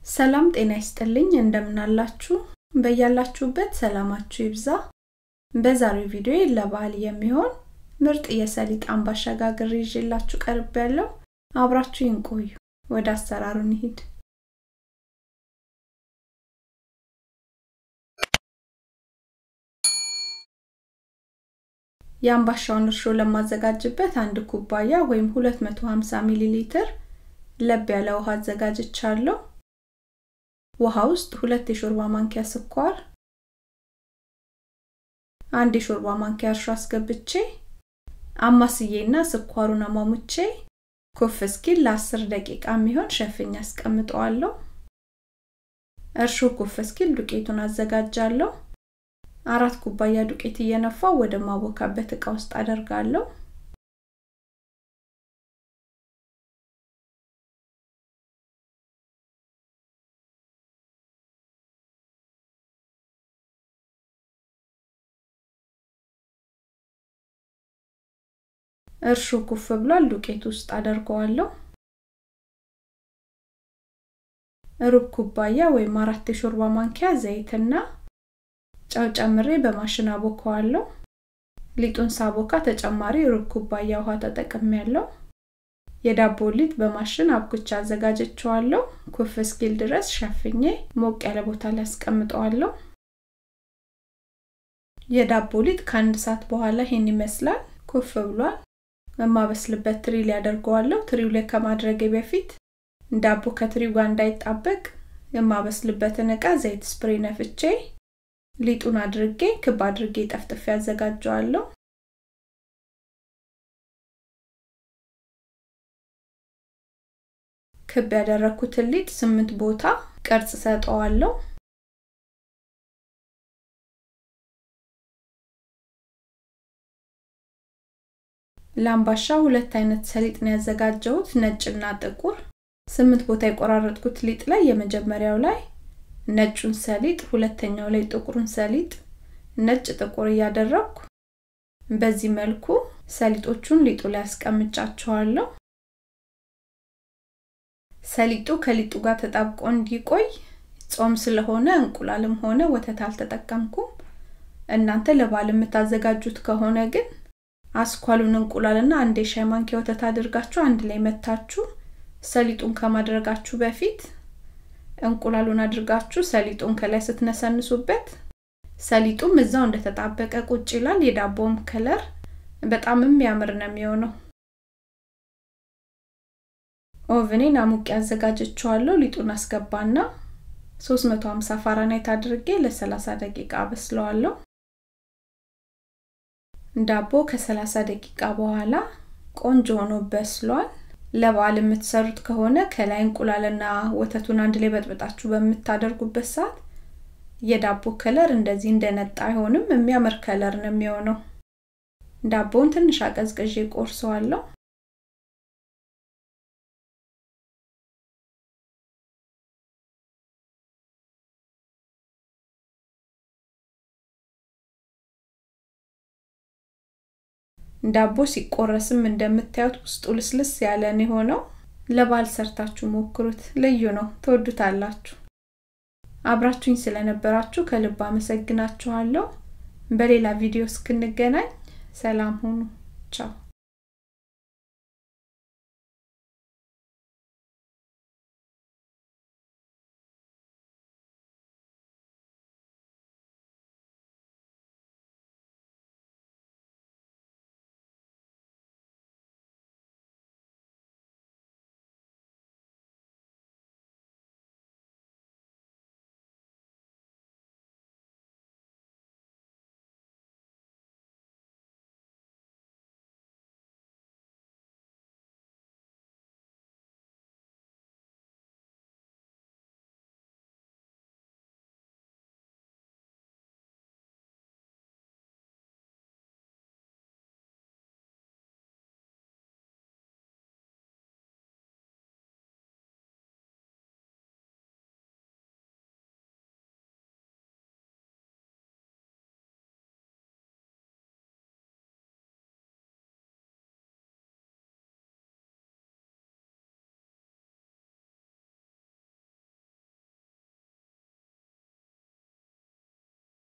ሰላም ጤና ይስጥልኝ እንደምናላችሁ በያላችሁበት ሰላማችሁ ይብዛ በዛሬው ቪዲዮ ለበዓል የሚሆን ምርጥ የሰሊጥ አምባሻ ጋግሬ ይዤላችሁ ቀርብ ያለው አብራችሁ ይንቆዩ ወደ አሰራሩ እንሂድ የአምባሻውን እርሾ ለማዘጋጅበት አንድ ኩባያ ወይም 250 ሚሊ ሊትር ለብ ያለ ውሃ አዘጋጅቻለሁ ውሃ ውስጥ ሁለት የሾርባ ማንኪያ ስኳር አንድ የሾርባ ማንኪያ እርሾ አስገብቼ አማስዬና ስኳሩን አሟሙቼ ኩፍ እስኪል ለ10 ደቂቃ የሚሆን ሸፍኝ አስቀምጠዋለሁ እርሾ ኩፍ እስኪል ዱቄቱን አዘጋጃለሁ አራት ኩባያ ዱቄት እየነፋው ወደ ማቦካበት እቃ ውስጥ አደርጋለሁ እርሾ ኩፍ ብሏል ዱቄት ውስጥ አደርገዋለሁ ሩብ ኩባያ ወይም አራት የሾርባ ማንኪያ ዘይትና ጨው ጨምሬ በማሽን አቦከዋለሁ ሊጡን ሳቦካ ተጨማሪ ሩብ ኩባያ ውሃ ተጠቅሜ ያለው የዳቦ ሊጥ በማሽን አብኩቻ አዘጋጀችዋለሁ ኩፍ እስኪል ድረስ ሸፍኜ ሞቅ ያለ ቦታ ላይ አስቀምጠዋለሁ የዳቦ ሊጥ ከአንድ ሰዓት በኋላ ይሄን ይመስላል ኩፍ ብሏል የማበስልበት ትሪ ላይ ያደርገዋለሁ ትሪው ላይ ከማድረጌ በፊት ዳቦ ከትሪው ጋር እንዳይጣበቅ የማበስልበትን እቃ ዘይት ስፕሬ ነፍቼ ሊጡን አድርጌ ክብ አድርጌ ጠፍጥፌ ያዘጋጀዋለሁ ክብ ያደረኩትን ሊጥ ስምንት ቦታ ቅርጽ ሰጠዋለሁ ለአምባሻ ሁለት አይነት ሰሊጥ ነው ያዘጋጀሁት ነጭና ጥቁር ስምንት ቦታ የቆራረጥኩት ሊጥ ላይ የመጀመሪያው ላይ ነጩን ሰሊጥ ሁለተኛው ላይ ጥቁሩን ሰሊጥ ነጭ ጥቁር እያደረግኩ በዚህ መልኩ ሰሊጦቹን ሊጡ ላይ አስቀምጫቸዋለሁ ሰሊጡ ከሊጡ ጋር ተጣብቆ እንዲቆይ ጾም ስለሆነ እንቁላልም ሆነ ወተት አልተጠቀምኩም እናንተ ለባል የምታዘጋጁት ከሆነ ግን አስኳሉን እንቁላልና አንድ የሻይ ማንኪያ ወተት አድርጋችሁ አንድ ላይ መታችሁ ሰሊጡን ከማድረጋችሁ በፊት እንቁላሉን አድርጋችሁ ሰሊጡን ከላይ ስትነሰንሱበት ሰሊጡም እዛው እንደተጣበቀ ቁጭ ይላል የዳቦም ከለር በጣም የሚያምር ነው የሚሆነው ኦቭኔን አሙቅ ያዘጋጀችዋለሁ ሊጡን አስገባና 350 ፋራናይት አድርጌ ለ30 ደቂቃ አበስለዋለሁ ዳቦ ከ30 ደቂቃ በኋላ ቆንጆ ሆኖ በስሏል ለበዓል የምትሰሩት ከሆነ ከላይ እንቁላልና ወተቱን አንድ ላይ በጥብጣችሁ በምታደርጉበት ሰዓት የዳቦ ከለር እንደዚህ እንደነጣ አይሆንም የሚያምር ከለር ነው የሚሆነው ዳቦውን ትንሽ አቀዝቅዤ ቆርሰዋለሁ ዳቦ ሲቆረስም እንደምታዩት ውስጡ ልስልስ ያለ ነው የሆነው ለባል ሰርታችሁ ሞክሩት ልዩ ነው ትወዱታላችሁ አብራችሁኝ ስለነበራችሁ ከልብ አመሰግናችኋለሁ በሌላ ቪዲዮ እስክንገናኝ ሰላም ሁኑ ቻው